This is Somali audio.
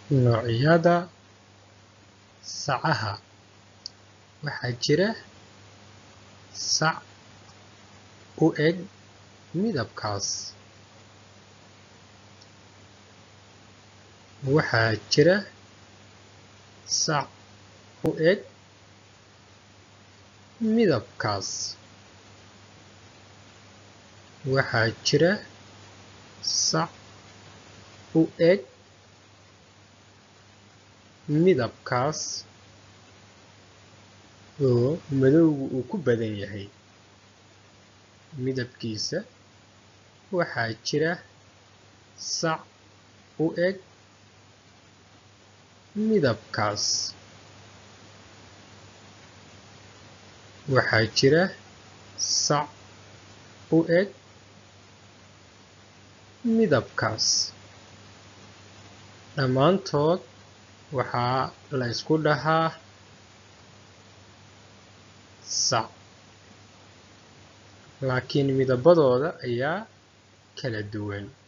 Noocyada sacaha waxaa jira sac u eg midabkaas waxaa jira sac u eg midabkaas waxaa jira sac u eg midabkaas oo madowga uu ku badan yahay midabkiisa waxaa jira sac u eg midabkaas waxaa jira sac u eg midabkaas dhamaantood waxaa la isku dhahaa sac laakin midabadooda ayaa kala duwan